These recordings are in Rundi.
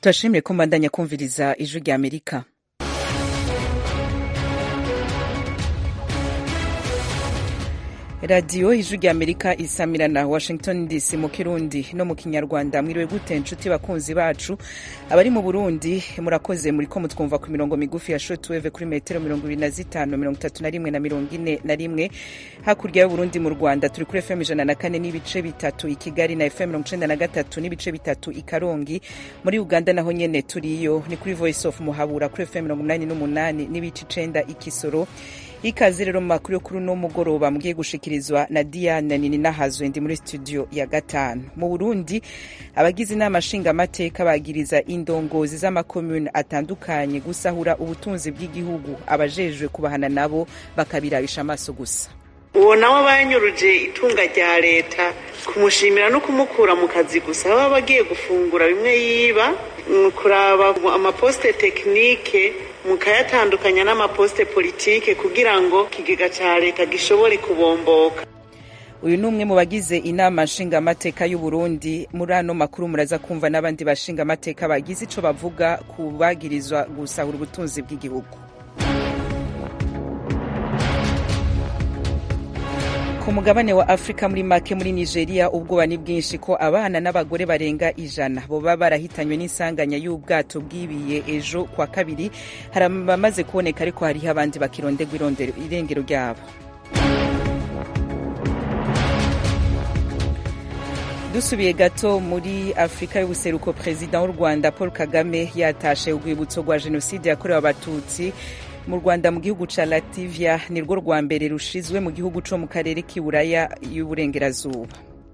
turashimire ko mbandanya kumviriza ijwi rya amerika radiyo ijwi rya amerika isamirana washington dc mu kirundi no mu kinyarwanda mwiriwe gute nshuti bakunzi bacu abari mu burundi murakoze muriko mutwumva ku mirongo migufi ya shotweve kuri metero mirongo ibiri na zitanu mirongo itatu na rimwe na mirongo ine na rimwe hakurya y'uburundi mu rwanda turi kuri fm ijana na kane n'ibice bitatu i kigali na fm mirongo icenda na gatatu n'ibice bitatu i karongi muri uganda naho nyene turiyo ni kuri voice of muhabura kuri fm mirongo umunani n'umunani n'ibice icenda i kisoro ikaze rero mu makuru yo kuri uno mugoroba mugiye gushikirizwa na diane nini nahazwe ndi muri studio ya gatanu mu burundi abagize inama nshingamateka bagiriza indongozi z'amakomune atandukanye gusahura ubutunzi bw'igihugu abajejwe kubahana nabo bakabirabisha amaso gusa uwo nawe banyuruje itunga rya leta kumushimira no kumukura mu kazi gusa baba bagiye gufungura bimwe yiba kuraba amaposite tekinike mukayatandukanya n'amaposite politike kugira ngo ikigega cya leta gishobore kubomboka uyu ni umwe mu bagize inama nshingamateka y'u Burundi muri ano makuru muraza kumva n'abandi bashingamateka bagize ico bavuga ku bagirizwa gusahura ubutunzi bw'igihugu ku mugabane wa afurika muri make muri nigeria ubwoba ni bwinshi ko abana n'abagore barenga ijana boba barahitanywe n'isanganya y'ubwato bwibiye ejo kwa kabiri hari abamaze kuboneka ariko hariho abandi bakironderwa irengero ryabo dusubiye gato muri afurika y'ubuseruko perezida w'u rwanda paul kagame yatashe urwibutso rwa jenoside yakorewe abatutsi mu rwanda mu gihugu ca lativia ni rwo rwa mbere rushizwe mu gihugu co mu karere k'iburaya y'uburengerazuba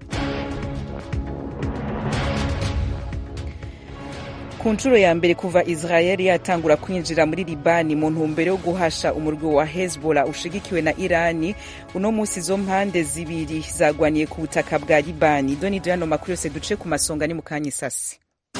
ku nshuro ya mbere kuva israel yatangura kwinjira muri libani mu ntumbero yo guhasha umurwi wa hezbollah ushigikiwe na irani uno munsi izo mpande zibiri zagwaniye ku butaka bwa libani doni doyano makuru yose duce ku masonga ni mu kanya isasi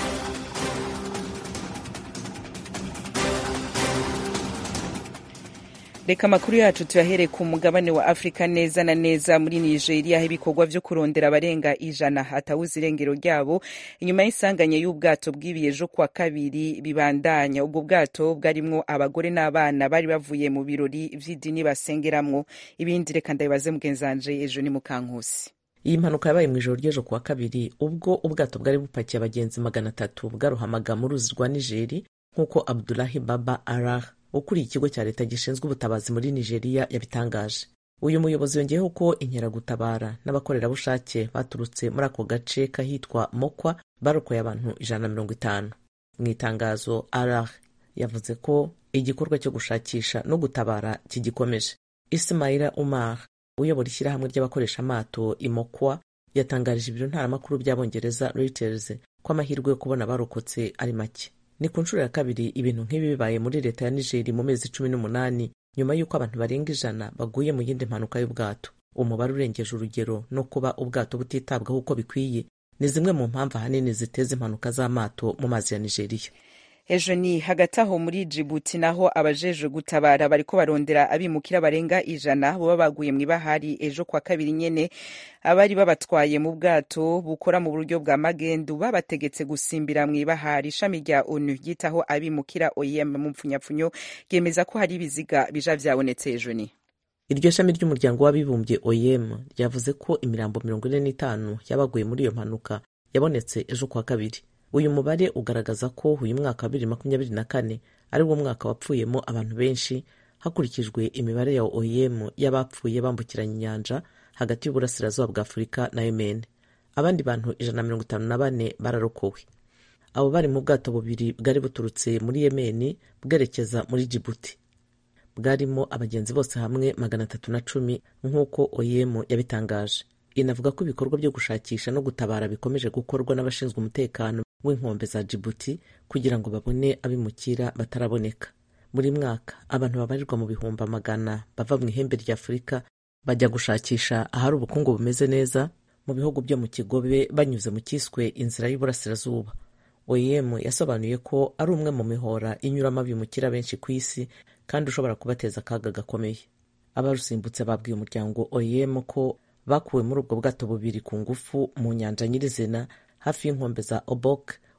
reka amakuru yacu tuyahere ku mugabane wa afurika neza na neza muri nigeria aho ibikorwa vyo kurondera abarenga ijana hatawuze irengero ryabo inyuma y'isanganya y'ubwato bw'ibiye ejo kwa kabiri bibandanya ubwo bwato bwarimwo abagore n'abana bari bavuye mu birori vy'idini basengeramwo ibindi reka ndabibaze mugenzanje ejo ni mukankusi iyi mpanuka yabaye mu ijoro ry'ejo kuwa kabiri ubwo ubwato bwari bupakiye abagenzi magana atatu bwarohamaga mu ruzi rwa nigeri nk'uko abdulahi baba arah ukuriye ikigo cya leta gishinzwe ubutabazi muri nigeria yabitangaje uyu muyobozi yongeyeho ko inkeragutabara n'abakorerabushake baturutse muri ako gace kahitwa mokwa barokoye abantu ijana na mirongo itanu mu itangazo arah yavuze ko igikorwa cyo gushakisha no gutabara kigikomeje ismaila umar uyobora ishyirahamwe ry'abakoresha amato imokwa yatangarije ibiro ntaramakuru by'abongereza reuters ko amahirwe yo kubona abarokotse ari make ni ku nshuro ya kabiri ibintu nk'ibi bibaye muri leta ya nigeri mu mezi cumi n'umunani nyuma y'uko abantu barenga ijana baguye mu yindi mpanuka y'ubwato umubare urengeje urugero no kuba ubwato butitabwaho uko bikwiye ni zimwe mu mpamvu ahanini ziteza impanuka z'amato mu mazi ya nigeriya ejo ni hagati aho muri jibuti naho abajejwe gutabara bariko barondera abimukira barenga ijana boba baguye mw'ibahari ejo kwa kabiri nyene abari babatwaye mu bwato bukora mu buryo bwa magendu babategetse gusimbira mw'ibahari ishami rya onu ryitaho abimukira oem mu mpfunyapfunyo ryemeza ko hari ibiziga bija vyabonetse ejo ni iryo shami ry'umuryango w'abibumbye oem ryavuze ko imirambo mirongo ine n'itanu y'abaguye muri iyo mpanuka yabonetse ejo kwa kabiri uyu mubare ugaragaza ko uyu mwaka wa bibiri makumyabiri na kane ari wo mwaka wapfuyemo abantu benshi hakurikijwe imibare ya oem y'abapfuye bambukiranya inyanja hagati y'uburasirazuba bwa afurika na yemen abandi bantu ijana na mirongo itanu na bane bararokowe abo bari mu bwato bubiri bwari buturutse muri yemen bwerekeza muri jibuti bwarimo abagenzi bose hamwe magana atatu na cumi nk'uko oem yabitangaje inavuga ko ibikorwa byo gushakisha no gutabara bikomeje gukorwa n'abashinzwe umutekano w'inkombe za jibuti kugira ngo babone abimukira bataraboneka buri mwaka abantu babarirwa mu bihumbi amagana bava mu ihembe rya afurika bajya gushakisha ahari ubukungu bumeze neza mu bihugu byo mu kigobe banyuze mu cyiswe inzira y'uburasirazuba oem yasobanuye ko ari umwe mu mihora inyuramo abimukira benshi ku isi kandi ushobora kubateza akaga gakomeye abarusimbutse babwiye umuryango oem ko bakuwe muri ubwo bwato bubiri ku ngufu mu nyanja nyirizina hafi y'inkombe za obok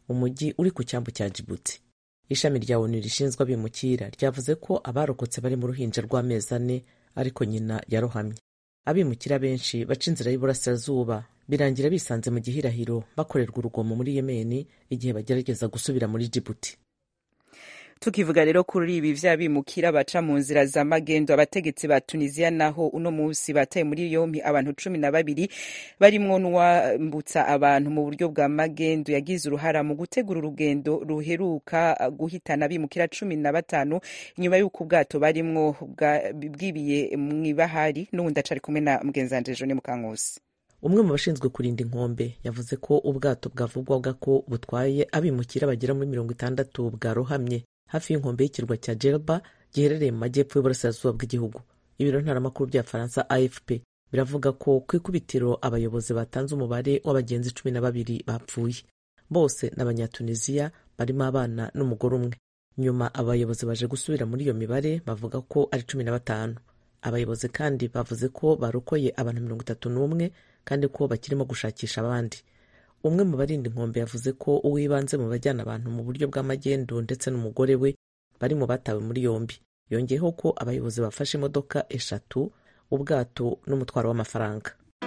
umujyi uri ku cyambu cya jibuti ishami rya onu rishinzwe abimukira ryavuze ko abarokotse bari mu ruhinja rw'amezi ane ariko nyina yarohamye abimukira benshi baca inzira y'iburasirazuba birangira bisanze mu gihirahiro bakorerwa urugomo muri yemeni igihe bagerageza gusubira muri jibuti tukivuga rero kuri ibi vy'abimukira baca mu nzira za magendo abategetsi ba tunisiya naho uno musi bataye muri yompi abantu cumi na babiri barimwo n'uwambutsa abantu mu buryo bwa magendo yagize uruhara mu gutegura urugendo ruheruka guhitana abimukira cumi na batanu inyuma y'uko ubwato barimwo bwibiye mw'ibahari n'uwundi acari kumwe na mugenzanje jone mukankusi umwe mu bashinzwe kurinda inkombe yavuze ko ubwato bwavugwaga ko butwaye abimukira bagera muri mirongo itandatu bwarohamye hafi y'inkombe y'ikirwa cya Jerba giherereye mu majyepfo y'uburasirazuba bw'igihugu ibiro ntaramakuru bya faransa afp biravuga ko ku ikubitiro abayobozi batanze umubare w'abagenzi cumi na babiri bapfuye bose ni abanyatunisiya barimo abana n'umugore umwe nyuma abayobozi baje gusubira muri iyo mibare bavuga ko ari cumi na batanu abayobozi kandi bavuze ko barokoye abantu mirongo itatu n'umwe kandi ko bakirimo gushakisha abandi umwe mu barinda inkombe yavuze ko uwibanze mu bajyana abantu mu buryo bw'amagendo ndetse n'umugore we bari mu batawe muri yombi yongeyeho ko abayobozi bafashe imodoka eshatu ubwato n'umutwaro w'amafaranga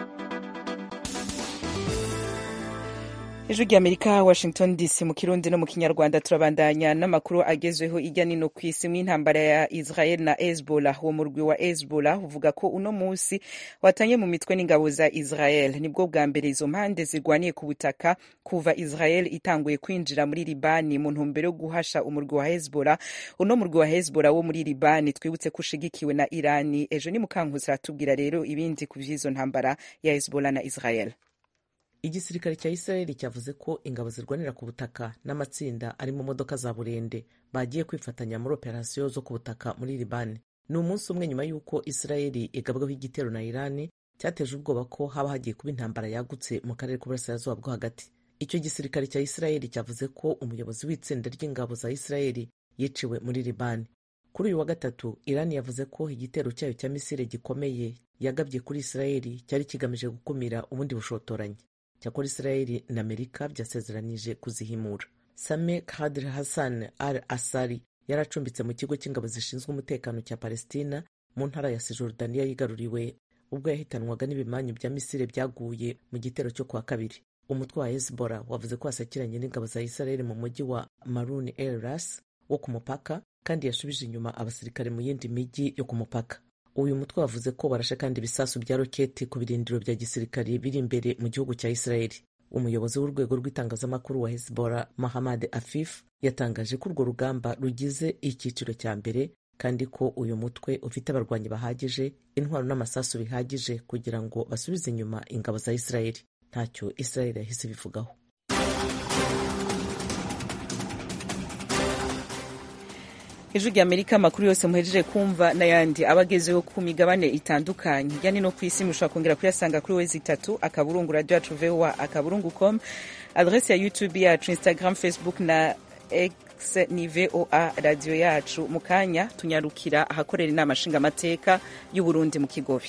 ijwi ry'amerika washington dc mu kirundi no mu kinyarwanda turabandanya n'amakuru agezweho ijya nino ku isi mw'intambara ya israel na hezbollah uwo murwi wa hezbollah uvuga ko uno munsi watanye mu mitwe n'ingabo za israel nibwo bwa mbere izo mpande zirwaniye ku butaka kuva israel itanguye kwinjira muri libani mu ntumbero yo guhasha umurwi wa hezbollah uno murwi wa hezbollah wo muri libani twibutse ko ushigikiwe na irani ejo ni mukankusi aratubwira rero ibindi ku vy'izo ntambara ya hezbollah na israel igisirikare cya israeli cyavuze ko ingabo zirwanira ku butaka n'amatsinda ari mu modoka za burende bagiye kwifatanya muri operasiyo zo ku butaka muri libani ni umunsi umwe nyuma y'uko israeli igabwaho igitero na irani cyateje ubwoba ko haba hagiye kuba intambara yagutse mu karere k'uburasirazuba bwo hagati icyo gisirikare cya israeli cyavuze ko umuyobozi w'itsinda ry'ingabo za israeli yiciwe muri libani kuri uyu wa gatatu irani yavuze ko igitero cyayo cya misile gikomeye yagabye kuri israeli cyari kigamije gukumira ubundi bushotoranyi cyakora israeli na amerika byasezeranije kuzihimura same kadr hassan al asari yari acumbitse mu kigo cy'ingabo zishinzwe umutekano cya palestina mu ntara ya sijordaniya yigaruriwe ubwo yahitanwaga n'ibimanyu bya misile byaguye mu gitero cyo kuwa kabiri umutwe wa hezbollah wavuze ko wasakiranye n'ingabo za israeli mu mujyi wa marun el ras wo ku mupaka kandi yashubije inyuma abasirikare mu yindi mijyi yo ku mupaka uyu mutwe wavuze ko barashe kandi ibisasu bya roketi ku birindiro bya gisirikare biri imbere mu gihugu cya israeli umuyobozi w'urwego rw'itangazamakuru wa hezbollah mahamad afif yatangaje ko urwo rugamba rugize icyiciro cya mbere kandi ko uyu mutwe ufite abarwanyi bahagije intwaro n'amasasu bihagije kugira ngo basubize inyuma ingabo za israeli ntacyo israeli yahise ibivugaho ijwi rya amerika amakuru yose muhejeje kumva n'ayandi aba agezeho ku migabane itandukanye hirya no ku isi mushobora kongera kuyasanga kuri wezi itatu akaburungu radiyo yacu voa akaburungu com adresi ya youtube yacu instagram facebook na x ni voa radiyo yacu mu kanya tunyarukira ahakorera inama nshingamateka y'uburundi mu kigobe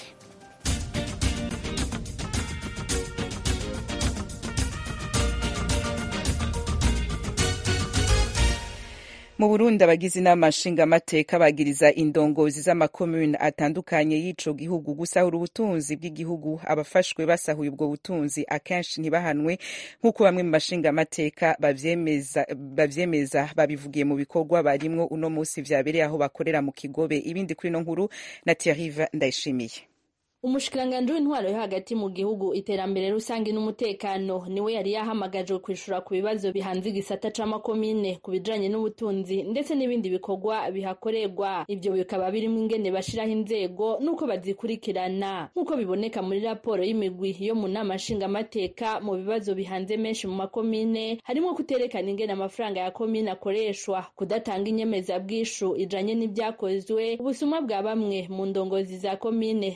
mu burundi abagize inama nshingamateka bagiriza indongozi z'amakomune atandukanye y'ico gihugu gusahura ubutunzi bw'igihugu abafashwe basahuye ubwo butunzi akenshi ntibahanwe nk'uko bamwe mu mashingamateka bavyemeza babivugiye mu bikorwa barimwo uno musi vyabereye aho bakorera mu kigobe ibindi kuri no nkuru na Thierry ndayishimiye umushikiranganji w'intwaro yo hagati mu gihugu iterambere rusange n'umutekano niwe yari yahamagajwe kwishura ku bibazo bihanze igisata c'amakomine ku bijanye n'ubutunzi ndetse n'ibindi bikorwa bihakorerwa ivyo bikaba birimo ingene bashiraho inzego n'uko bazikurikirana nk'uko biboneka muri raporo y'imigwi yo mu nama nshingamateka mu bibazo bihanze menshi mu makomine harimo kuterekana ingene amafaranga ya komine akoreshwa kudatanga inyemezabwishu ijanye n'ibyakozwe ubusuma bwa bamwe mu ndongozi za komine no kudakora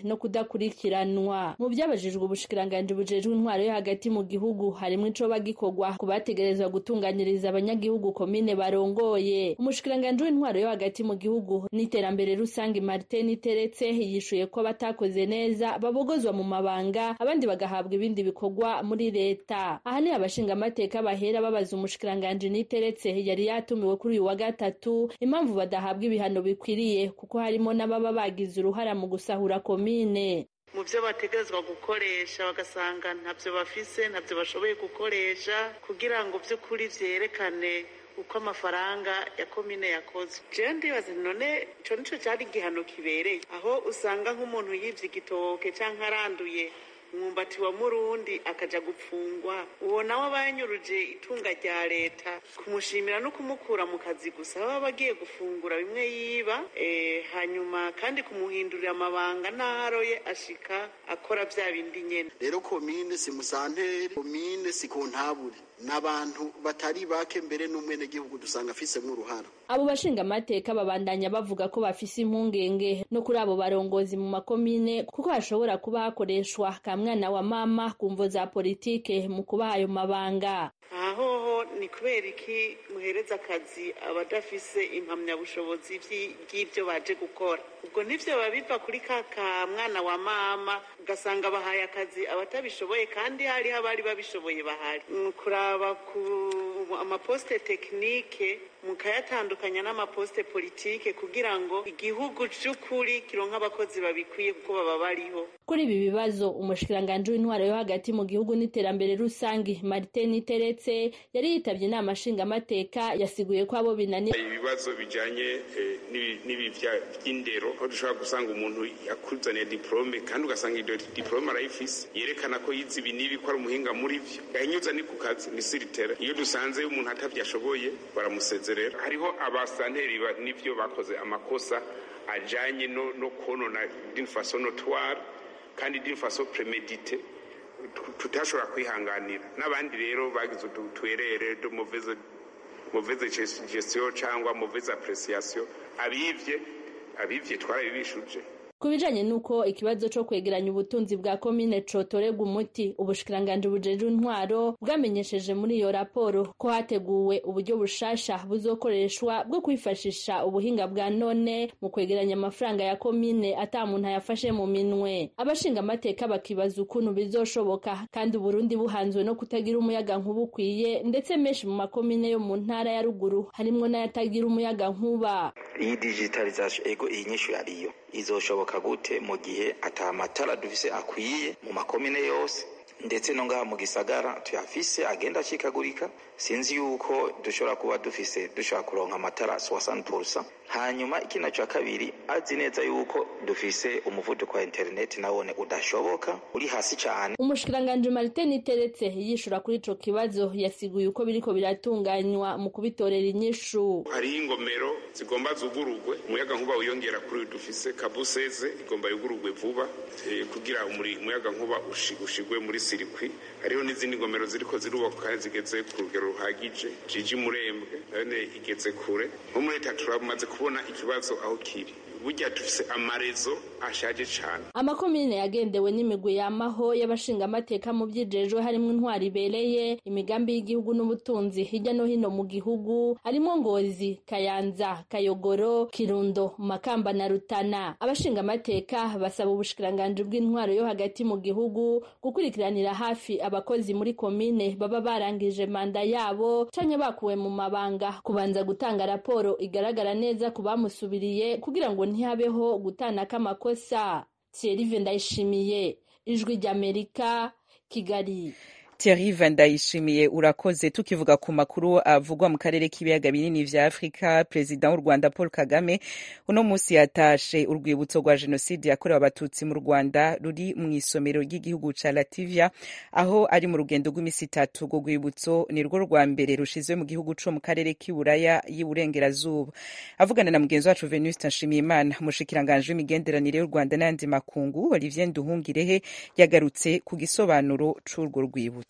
bakurikiranwa mu byabajijwe ubushikiranganji bujejwe intwaro yo hagati mu gihugu harimo ico bagikorwa ku bategerezwa gutunganyiriza abanyagihugu komine barongoye umushikiranganji w'intwaro yo hagati mu gihugu n'iterambere rusange Martin Teretse yishuye ko batakoze neza babogozwa mu mabanga abandi bagahabwa ibindi bikorwa muri leta aha ni abashinga amateka bahera babaza umushikiranganji Niteretse yari yatumiwe kuri uyu wa gatatu impamvu badahabwa ibihano bikwiriye kuko harimo n'ababa bagize uruhara mu gusahura komine mu byo bategerezwa gukoresha bagasanga ntabyo bafise ntabyo bashoboye gukoresha kugira ngo by'ukuri byerekane uko amafaranga ya komine yakozwe jewe ndibaza none ico nico cari igihano kibereye aho usanga nk'umuntu yivye igitoke canke aranduye umwumbati wa murundi akaja gupfungwa uwo nawe aba yanyuruje itunga rya leta kumushimira no kumukura mu kazi gusa baba bagiye gufungura bimwe yiba eh, hanyuma kandi kumuhindurira amabanga n'aharoye ashika akora vya bindi nyene rero komine si musanteri komine si kontabure n'abantu batari bake mbere n'umwenegihugu dusanga afisemo uruhara abo bashinga amateka babandanya bavuga ko bafise impungenge no kuri abo barongozi mu makomine kuko hashobora kuba hakoreshwa ka mwana wa mama ku mvo za politike mu kubaha ayo mabanga aha hoho ni kubera iki muhereza akazi abadafise impamyabushobozi vy'i- bw'ivyo baje gukora ubwo nivyo biba biva kuri ka ka mwana wa mama ugasanga bahaye akazi abatabishoboye kandi hariho abari babishoboye bahari Ni kuraba ku amaposite tekinike mukayatandukanya n'amaposite politike kugira ngo igihugu c'ukuri kironke abakozi babikwiye kuko baba bariho kuri ibi bibazo umushikiranganji w'intwaro yo hagati mu gihugu n'iterambere rusange martin teretse yari yitavye inama nshingamateka yasiguye ko abo binaniye ibibazo bijanye eh, n'ibi- n'ibi vya- vy'indero aho dushobora gusanga umuntu yakuzaniye diplome kandi ugasanga iyo diplome arayifise yerekana ko yize ibi n'ibi ko ari umuhinga muri vyo yahinyuza ni ku kazi ni siritere iyo dusanze umuntu atavyo ashoboye baramusezerera hariho abasanteri ba- n'ivyo bakoze amakosa ajanye no, no konona d'une façon notoire kandi d'une façon préméditée tu- tutashobora kwihanganira n'abandi rero bagize utu twerere de mauvaise mauvaise gest- gestion cyangwa mauvaise appréciation abivye abivye twarabibishuje ku bijanye n'uko ikibazo co kwegeranya ubutunzi bwa komine cotorerwa umuti ubushikiranganji bujejwe intwaro bwamenyesheje muri iyo raporo ko hateguwe uburyo bushasha buzokoreshwa bwo kwifashisha ubuhinga bwa none mu kwegeranya amafaranga ya komine ata muntu ayafashe mu minwe abashinga amateka bakibaza ukuntu bizoshoboka kandi uburundi buhanzwe no kutagira umuyaga nkuba ukwiye ndetse menshi mu makomine yo mu ntara ya ruguru harimwo n'ayatagira umuyaga nkuba iyi digitalization ego iyi nyishu yariyo izoshoboka gute mu gihe ata matara dufise akwiye mu makomine yose ndetse no ngaha mu gisagara tuyafise agenda acikagurika sinzi yuko dushobora kuba dufise dushobora kuronka amatara 60% hanyuma ikindi ca kabiri azi neza yuko dufise umuvuduko wa interineti nawone udashoboka uri hasi cane umushikiranganji martin teretse yishura kuri ico kibazo yasiguye uko biriko biratunganywa mu kubitorera inyishu hariho ingomero zigomba zugurugwe umuyaga nkuba wiyongera kuri uyu dufise kabuseze igomba yugurugwe vuba eh, kugira umuri- umuyaga nkuba ushi- ushigwe muri sirikwi hariho n'izindi ngomero ziriko zirubakwa kandi zigeze ku rugero ruhagije jiji murembwe none igeze kure nko muri leta turamaze kubona ikibazo aho kiri burya dufise amarezo ashaje cane amakomine yagendewe n'imigwi yamaho y'abashingamateka mu vyijejwe harimwo intwari ibereye imigambi y'igihugu n'ubutunzi hirya no hino mu gihugu harimwo ngozi kayanza kayogoro kirundo makamba na rutana abashingamateka basaba ubushikiranganji bw'intwaro yo hagati mu gihugu gukurikiranira hafi abakozi muri komine baba barangije manda yabo canke bakuwe mu mabanga kubanza gutanga raporo igaragara neza ku bamusubiriye kugira ngo ntihabeho gutana k'amakosa thierry ndayishimiye ijwi ry'amerika kigali Thierry Vandayishimiye urakoze tukivuga ku makuru avugwa mu karere k'ibiyaga binini vya Afrika Perezida w'u Rwanda Paul Kagame uno musi yatashe urwibutso rwa jenoside yakorewe abatutsi mu Rwanda ruri mu isomero ry'igihugu ca Latvia aho ari mu rugendo rw'imisi itatu urwo rwibutso ni rwo rwa mbere rushizwe mu gihugu co mu karere k'iburaya y'uburengerazuba avugana na mugenzi wacu Venuste Nshimiyimana umushikiranganje w'imigenderanire y'u Rwanda n'ayandi makungu Olivier Nduhungirehe yagarutse ku gisobanuro c'urwo rwibutso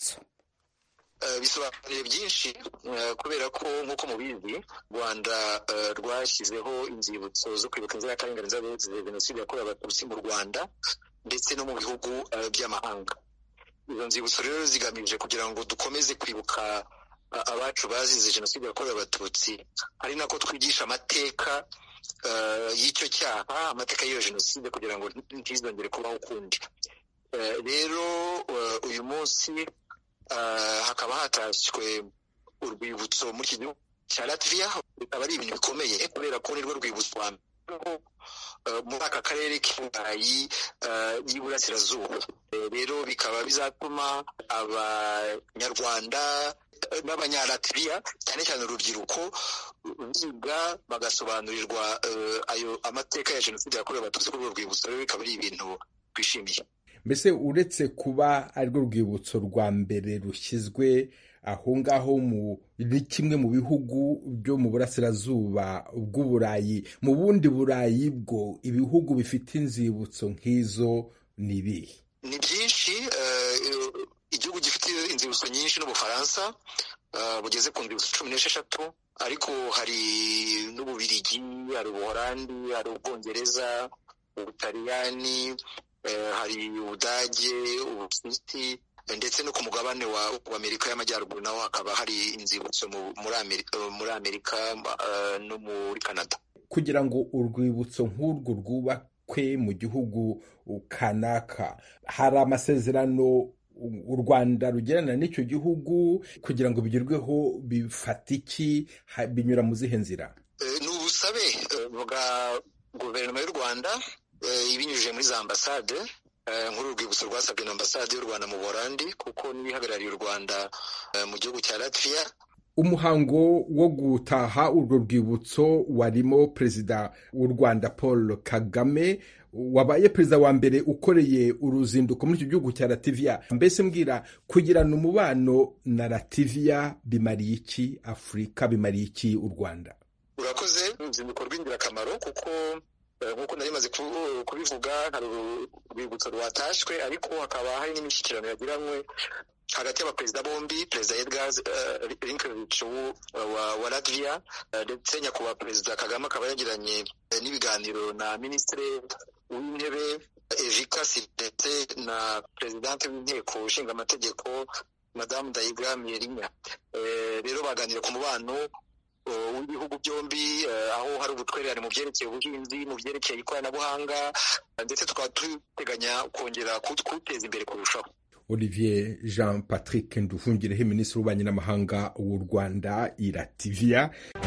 bisobanuye byinshi kubera ko nk'uko mubizi rwanda rwashyizeho inzibutso zo kwibuka inzirakarengane za jenoside yakorewe abatutsi mu rwanda ndetse no mu bihugu by'amahanga izo nzibutso rero zigamije kugira ngo dukomeze kwibuka abacu bazize jenoside yakorewe abatutsi ari nako twigisha amateka y'icyo cyaha amateka y'iyo jenoside kugira ngo ntizongere kubaho ukundi rero uyu munsi hakaba hatashywe urwibutso muri iki gihugu cya latviya bikaba ari ibintu bikomeye kubera ko nirwo rwibutso rwa mbere muri aka karere k'iburayi y'iburasirazuba rero bikaba bizatuma abanyarwanda n'abanyalatviya cyane cyane urubyiruko biga bagasobanurirwa ayo amateka ya jenoside yakorewe abatutsi kuri urwo rwibutso rero bikaba ari ibintu twishimiye mbese uretse kuba arirwo rwibutso rwa mbere rushyizwe aho ngaho muri kimwe mu bihugu byo mu burasirazuba bw'uburayi mu bundi burayi bwo ibihugu bifite inzibutso nk'izo ni ibihe ni byinshi igihugu gifite inzibutso nyinshi n'ubufaransa bugeze ku nzibutso cumi n'esheshatu ariko hari n'ububirigi hari ubuhorandi hari ubwongereza ubutaliyani hari ubudage ubusuwisi ndetse no ku mugabane wa amerika y'amajyaruguru naho hakaba hari inzibutso muri amerika no muri canada kugira ngo urwibutso nk'urwo rwubakwe mu gihugu kanaka hari amasezerano u rwanda rugirana n'icyo gihugu kugira ngo bigerweho bifata iki binyura mu zihe nzira ni ubusabe bwa guverinoma y'u rwanda ibinyujije muri za ambasade nk'uru rwibutso rwasabwe na ambasade y'u rwanda mu buholandi kuko n'ibihagarariye u rwanda mu gihugu cya latviya umuhango wo gutaha urwo rwibutso warimo perezida w'u rwanda paul kagame wabaye perezida wa mbere ukoreye uruzinduko muri icyo gihugu cya lativiya mbese mbwira kugirana umubano na lativiya bimariye iki afurika bimariye iki u rwanda urakoze uruzinduko rw'ingirakamaro kuko nk'uko nari maze kubivuga hari urwibutso rwatashywe ariko hakaba hari n'imishyikirano yagiranywe hagati y'abaperezida bombi perezida edgar rinkevich wa latviya ndetse nyakubahwa perezida kagame akaba yagiranye n'ibiganiro na minisitiri w'intebe evikasi ndetse na perezidante w'inteko ishinga amategeko madamu dayiga mierinya rero baganira ku mubano w'ibihugu byombi aho hari ubutwererane mu byerekeye ubuhinzi mu byerekeye ikoranabuhanga ndetse tukaba duteganya kongera kuwuteza imbere kurushaho olivier jean patrick nduhungireho minisitiri w'ububanyi n'amahanga w'u rwanda irativiya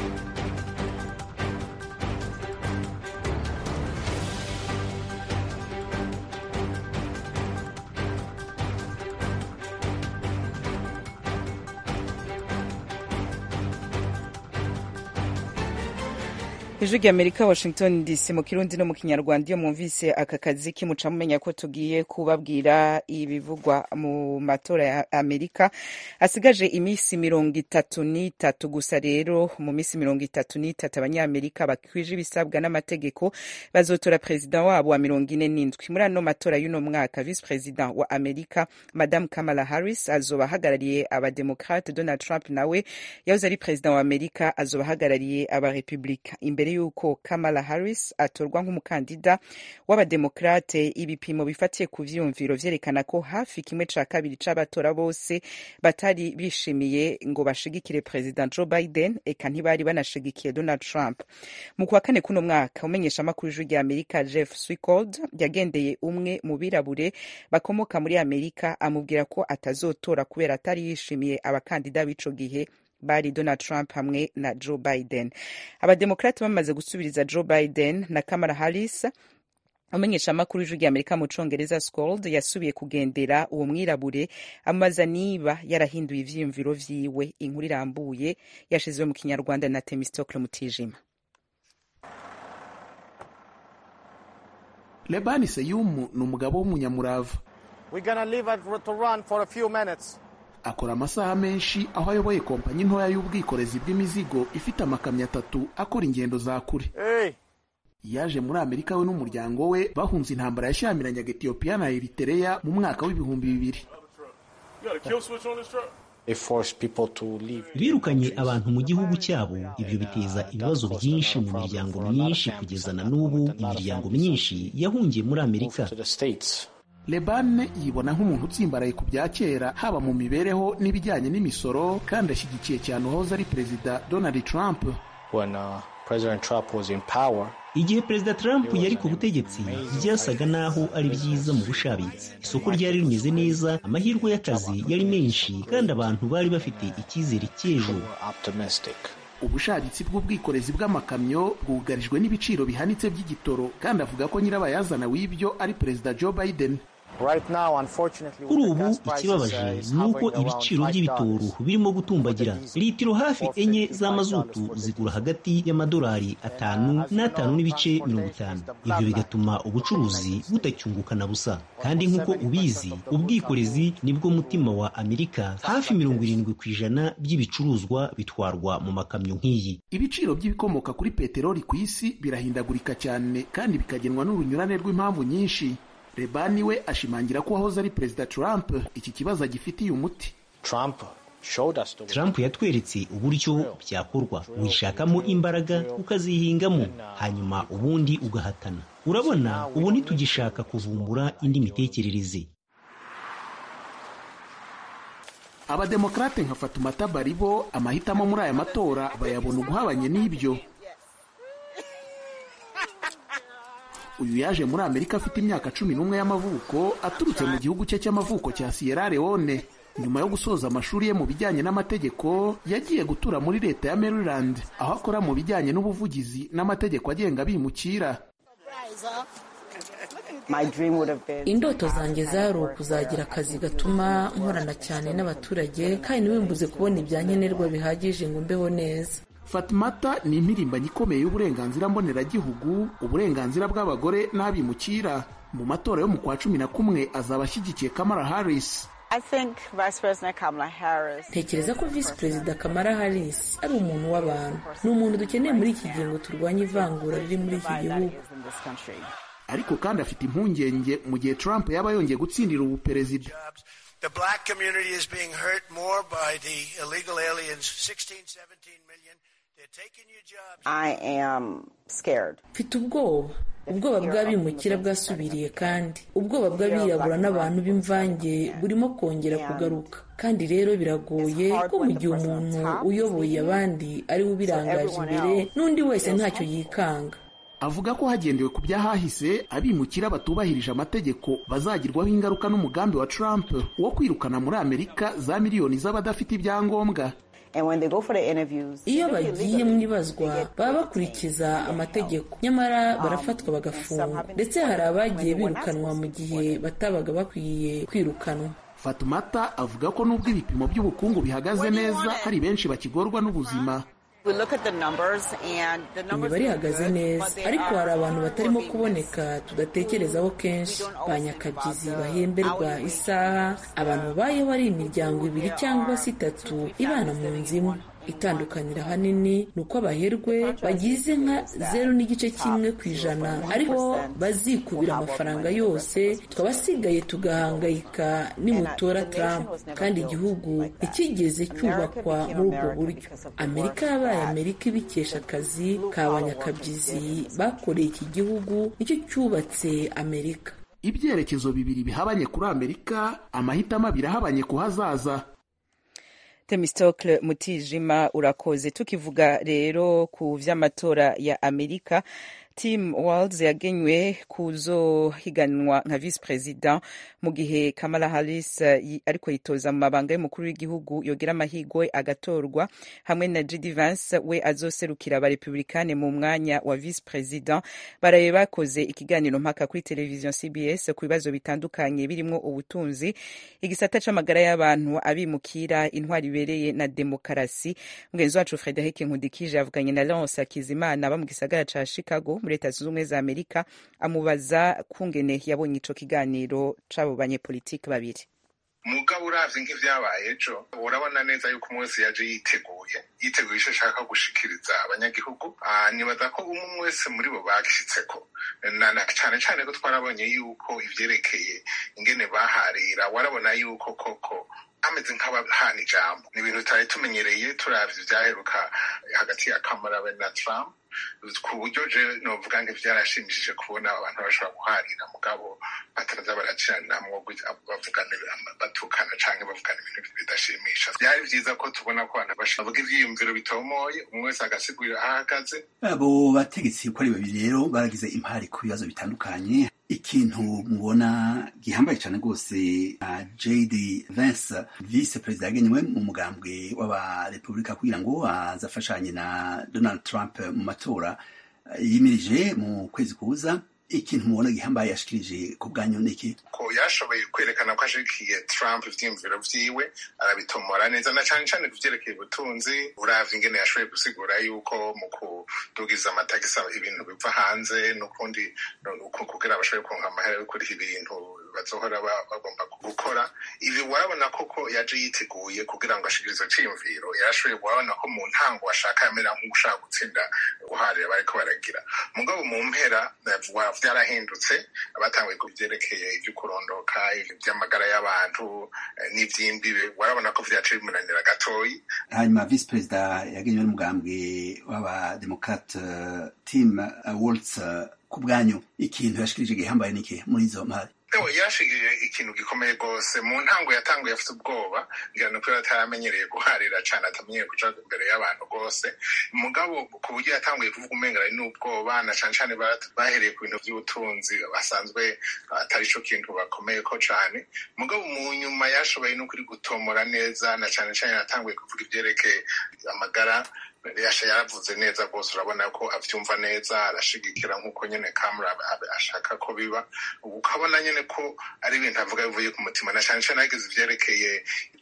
ijwi ry'amerika washington dc mu kirundi no mu kinyarwanda iyo mwumvise aka kazi kimuca mumenya ko tugiye kubabwira ibivugwa mu matora ya amerika asigaje iminsi mirongo itatu n'itatu gusa rero mu minsi mirongo itatu n'itatu abanyamerika bakwije ibisabwa n'amategeko bazotora perezida wabo wa mirongo ine n'indwi muri ano matora y'uno mwaka visi perezida wa amerika madamu kamala harris azoba ahagarariye abademokrate donald trump nawe yahoze ari perezida wa amerika azoba ahagarariye abarepublika imbere yuko Kamala Harris atorwa nk'umukandida w'abademokrate ibipimo bifatiye ku vyumviro vyerekana ko hafi kimwe ca kabiri c'abatora bose batari bishimiye ngo bashigikire President Joe Biden eka ntibari banashigikiye Donald Trump mu kwa kane kuno mwaka umenyesha amakuru y'ijwi rya Amerika Jeff Swicold yagendeye umwe mu birabure bakomoka muri Amerika amubwira ko atazotora kubera atari yishimiye abakandida b'ico gihe bari Donald Trump hamwe na Joe Biden. Abademokrati bamaze gusubiriza Joe Biden na Kamala Harris umenyesha amakuru y'ijwi rya Amerika mu Congereza Scold yasubiye kugendera uwo mwirabure amaza niba yarahinduye ivyiyumviro vyiwe. Inkuru irambuye yashizwe mu Kinyarwanda na Temistocle Mutijima. Lebani Seyumu ni umugabo w'umunyamurava akora amasaha menshi aho ayoboye kompanyi ntoya y'ubwikorezi bw'imizigo ifite amakamyo atatu akora ingendo za kure hey. yaje muri amerika we n'umuryango we bahunze intambara yashyamiranaga etiyopiya na eritereya mu mwaka w'ibihumbi bibiri birukanye abantu mu gihugu cyabo ibyo biteza ibibazo byinshi mu miryango myinshi kugeza na n'ubu imiryango myinshi yahungiye muri amerika lebane yibona nk'umuntu utsimbaraye ku bya kera haba mu mibereho n'ibijyanye n'imisoro kandi ashyigikiye cyane uwahoze ari perezida donald trump when uh, President Trump was in power. igihe perezida trump yari ku butegetsi byasaga n'aho ari byiza mu bushabitsi isoko ryari rimeze neza amahirwe y'akazi yari menshi kandi abantu bari bafite icyizere cy'ejo Optimistic. ubushabitsi bw'ubwikorezi bw'amakamyo bwugarijwe n'ibiciro bihanitse by'igitoro kandi avuga ko nyirabayazana w'ibyo ari perezida joe biden Right now, unfortunately, kuri with the ubu gas prices, ikibabaje uh, is ni uko hovering around ibiciro $5. by'ibitoro birimo gutumbagira litiro hafi enye z'amazutu zigura hagati y'amadolari atanu n'atanu n'ibice mirongo itanu ibyo bigatuma ubucuruzi budacyunguka na busa kandi nk'uko ubizi ubwikorezi nibwo mutima wa amerika hafi mirongo irindwi ku ijana by'ibicuruzwa bitwarwa mu makamyo nk'iyi ibiciro by'ibikomoka kuri peteroli ku isi birahindagurika cyane kandi bikagenwa n'urunyurane rw'impamvu nyinshi lebani we ashimangira ko uwahoze ari perezida trump iki kibazo agifitiye umuti Trump showed us the way. Trump yatweretse uburyo byakorwa wishakamo imbaraga ukazihingamo hanyuma ubundi ugahatana urabona ubu ntitugishaka kuvumbura indi mitekerereze abademokarate nka fatumata baribo amahitamo muri aya matora bayabona uguhabanye n'ibyo uyu yaje muri amerika afite imyaka cumi n'umwe y'amavuko aturutse mu gihugu cye cy'amavuko cya sierra leone nyuma yo gusoza amashuri ye mu bijyanye n'amategeko yagiye gutura muri leta ya maryland aho akora mu bijyanye n'ubuvugizi n'amategeko agenga abimukira indoto zanjye zari ukuzagira akazi gatuma nkorana cyane n'abaturage kandi ntibimbuze kubona ibya nkenerwa bihagije ngo mbeho neza fatimata ni impirimbanyi ikomeye y'uburenganzira mboneragihugu uburenganzira bw'abagore n'abimukira mu matora yo mu kwa cumi na kumwe azaba ashyigikiye kamara harris ntekereza ko visi perezida kamara harris ari umuntu w'abantu ni umuntu dukeneye muri iki gihe ngo turwanye ivangura riri muri iki gihugu ariko kandi afite impungenge mu gihe trump yaba yongeye gutsindira ubu perezida The black community is being hurt more by the illegal aliens, 16, 17 million. They're taking your jobs. I am scared. mfite ubwoba ubwoba bw'abimukira bwasubiriye kandi ubwoba bw'abirabura n'abantu b'imvange burimo kongera kugaruka kandi rero biragoye ko mu gihe umuntu uyoboye abandi ari we ubirangaje imbere n'undi wese ntacyo yikanga avuga ko hagendewe ku byahahise abimukira batubahirije amategeko bazagirwaho ingaruka n'umugambi wa Trump wo kwirukana muri Amerika za miliyoni z'abadafite ibyangombwa iyo bagiye mu ibazwa baba bakurikiza amategeko nyamara barafatwa bagafungwa ndetse hari abagiye birukanwa mu gihe batabaga bakwiye kwirukanwa fatumata avuga ko nubwo ibipimo by'ubukungu bihagaze neza hari benshi bakigorwa n'ubuzima imibare ihagaze neza ariko hari abantu batarimo kuboneka tudatekerezaho kenshi ba nyakabyizi bahemberwa isaha abantu babayeho ari imiryango ibiri cyangwa se itatu ibana mu nzu imwe itandukanira ahanini ni uko abaherwe bagize nka zeru n'igice kimwe ku ijana ariko bazikubira amafaranga yose twabasigaye tugahangayika nimutora Trump kandi igihugu ntikigeze cyubakwa muri ubwo buryo amerika yabaye amerika ibikesha akazi ka banyakabyizi bakoreye iki gihugu nicyo cyubatse amerika ibyerekezo bibiri bihabanye kuri amerika amahitamo abiri ahabanye ku hazaza temistokle mutijima urakoze tukivuga rero ku vy'amatora ya amerika tim walls yagenywe kuzohiganwa nka vice president mu gihe kamala harris ariko yitoza mu mabanga y'umukuru w'igihugu yogira amahigwe agatorwa hamwe na jd vance we azoserukira abarepublikane mu mwanya wa vice president baraye bakoze ikiganiro mpaka kuri televiziyo cbs ku bibazo bitandukanye birimo ubutunzi igisata c'amagara y'abantu abimukira intwari ibereye na demokarasi mugenzi wacu frederic nkundikije yavuganye na lance akizimana aba mu gisagara ca chicago muri leta zunze ubumwe za amerika amubaza kungene yabonye ico kiganiro c'abo banyepolitiki babiri mugabo uravye nk'ivyabaye ejo urabona neza yuko umwe wese yaje yiteguye yiteguye ico ashaka gushikiriza abanyagihugu nibaza ko umwe wese muri bo bagishitseko cane cane ko twarabonye yuko ivyerekeye ingene baharira warabona yuko koko ameze nk'abahana ijambo ni ibintu tutari tumenyereye turavye ivyaheruka hagati ya kamara na trump ku buryo je novuga ngo vyarashimishije kubona abantu bashobora guharira mugabo bataza baraciranamwo bavugana batukana canke bavugana ibintu bidashimisha vyari vyiza ko tubona ko abantu bavuga ivyiyumviro bitomoye umwe wese agasigurira aho ahagaze abo bategetsi uko ari babiri rero baragize impari ku bibazo bitandukanye ikintu mubona gihambaye cyane rwose uh, jd vance vice perezida yagenywe mu mugambwe w'abarepubulika kugira ngo azafashanye na donald trump mu matora yimirije mu kwezi kuza ikintu mubona gihambaye yashikirije ku bwanyu niki ko yashoboye kwerekana ko ashigikiye trump ivyiyumviro vyiwe arabitomora neza na cane cane kuvyerekeye ubutunzi uravye ingene yashoboye gusigura yuko mu kudugiza amatagisi ibintu biva hanze n'ukundi kugira bashoboye kuronka amahera yo kuriha ibintu bazohora bagomba gukora ibi warabona koko yaje yiteguye kugira ngo ashikirize izo ciyumviro yarashoboye warabona ko mu ntango ashaka yamera nk'ushaka gutsinda guharira bariko baragira mugabo mu mpera vyarahindutse batanguye ku vyerekeye ivy'ukurondoka ivy'amagara y'abantu n'ivy'imbibe warabona ko vyaciye bimunanira gatoyi hanyuma vice perezida yagenywe n'umugambwe w'abademokrate tim waltz ku bwanyu ikintu yashikirije gihambaye niki muri izo mpari yashigije ikintu gikomeye rwose mu ntango yatanguye afite ubwoba ngira ni kubera ataramenyereye guharira cyane atamenyereye kuja imbere y'abantu rwose mugabo ku buryo yatanguye kuvuga umenga ari n'ubwoba na cane cane bahereye ku bintu vy'ubutunzi basanzwe atari co kintu bakomeye ko cane mugabo mu nyuma yashoboye n'ukuri gutomora neza na cane cane yatanguye kuvuga ivyerekeye amagara yasha yaravuze neza rwose urabona ko avyumva neza arashigikira nk'uko nyene kamera ashaka ko biba ukabona nyene ko ari ibintu avuga bivuye ku mutima na cane cane yagize ivyerekeye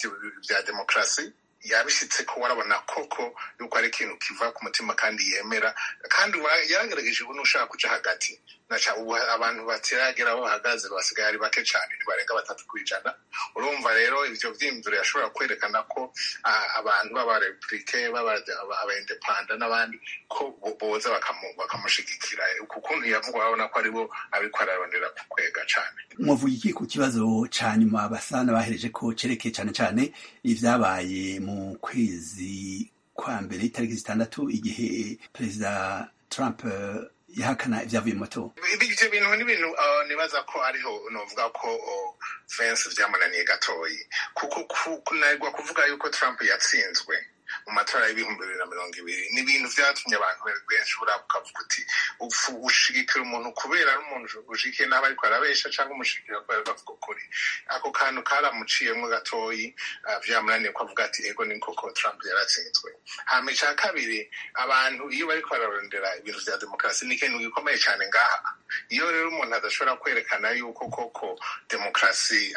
vya demokarasi yabishitse ko warabona koko yuko ari ikintu kiva ku mutima kandi yemera kandi yaragerageje ubu n'ushaka kuja hagati naca ubu abantu batiragera aho bahagaze basigaye ari bake cane ntibarenga batatu kw'ijana urumva rero ivyo vyiyumviro yashobora kwerekana ko abantu b'abarepubulike abaindepanda n'abandi ko boza bakamushigikira ku kuntu yavuga urabona ko aribo ariko ararondera kukwega cane mwavuga iki ku kibazo ca nyuma basa n'abahereje ko cerekeye cane cane ivyabaye mu kwezi kwa mbere itariki zitandatu igihe perezida trump yahakana ivyavuye mu matora ivyo bintu ni ibintu nibaza ko ariho novuga ko Vance vyamunaniye gatoyi kuko kunanirwa kuvuga yuko Trump yatsinzwe mu matora y'ibihumbi bibiri na mirongo ibiri ni ibintu vyatumye abantu benshi buraba ukavuga uti ushigikira umuntu kubera ari umuntu ushigikiye n'abo ariko arabesha canke umushigikira kubera bavuga ukuri ako kantu karamuciyemwo gatoyi vyamunaniye ko avuga ati ego ni koko Trump yaratsinzwe hama ica kabiri abantu iyo bariko bararondera ibintu vya demokarasi ni ikintu gikomeye cane ngaha iyo rero umuntu adashobora kwerekana yuko koko demokarasi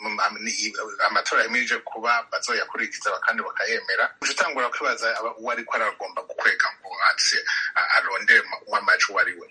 amatora yemirije kuba bazoyakurikiza kandi bakayemera utangura kwibaza uwo ariko aragomba gukwega ngo atse arondere w'amaji uwo ari we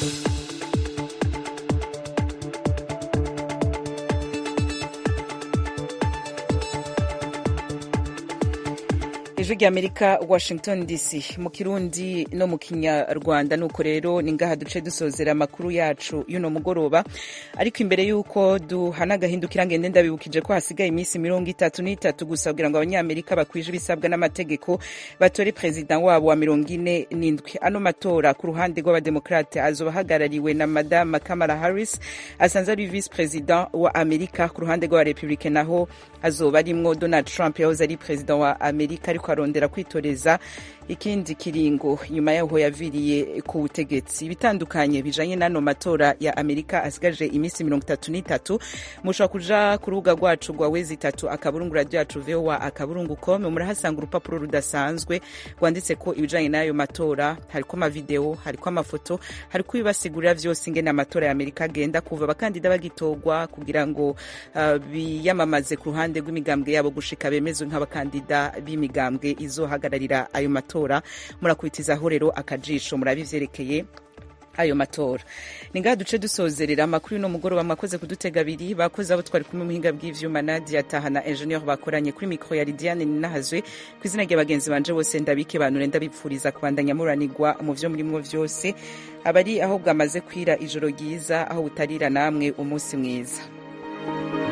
ijwi ry'amerika washington dc mu kirundi no mu kinyarwanda nuko rero ni ngaha duce dusozera amakuru yacu y'uno mugoroba ariko imbere y'uko duhana agahindukira ngende ndabibukije ko hasigaye iminsi mirongo itatu n'itatu gusa kugira ngo abanyamerika bakwije ibisabwa n'amategeko batore perezida wabo wa mirongo ine n'indwi ano matora ku ruhande rw'abademokarate azoba ahagarariwe na madame kamala harris asanzwe ari visi perezida wa amerika ku ruhande rw'abarepublike naho azoba arimwo donald trump yahoze ari perezida wa amerika ariko arondera kwitoreza ikindi kiringo nyuma yaho yaviriye ku butegetsi ibitandukanye bijanye n'ano matora ya amerika asigaje iminsi mirongo itatu n'itatu mushobora kuja ku rubuga rwacu rwa wezi itatu akaburungu radio yacu voa akaburungu com murahasanga urupapuro rudasanzwe rwanditse ko ibijanye n'ayo matora hariko amavideo hariko amafoto hariko ibibasigurira vyose ingene amatora ya amerika agenda kuva abakandida bagitorwa kugira ngo uh, biyamamaze ku ruhande rw'imigambwe yabo gushika bemezwe nk'abakandida b'imigambwe izohagararira ayo matora murakubitizaho rero akajisho murabe ivyerekeye ayo matora ni ngaha duce dusozerera amakuru y'uno mugoroba mwakoze kudutega abiri bakoze abo twari kumwe muhinga bw'ivyuma nadia taha na ingenieur bakoranye kuri mikro ya lidiane ninahazwe ku izina rya bagenzi banje bose ndabike banure ndabipfuriza kubandanya muranirwa mu vyo murimwo vyose abari aho bwamaze kwira ijoro ryiza aho butarira namwe umunsi mwiza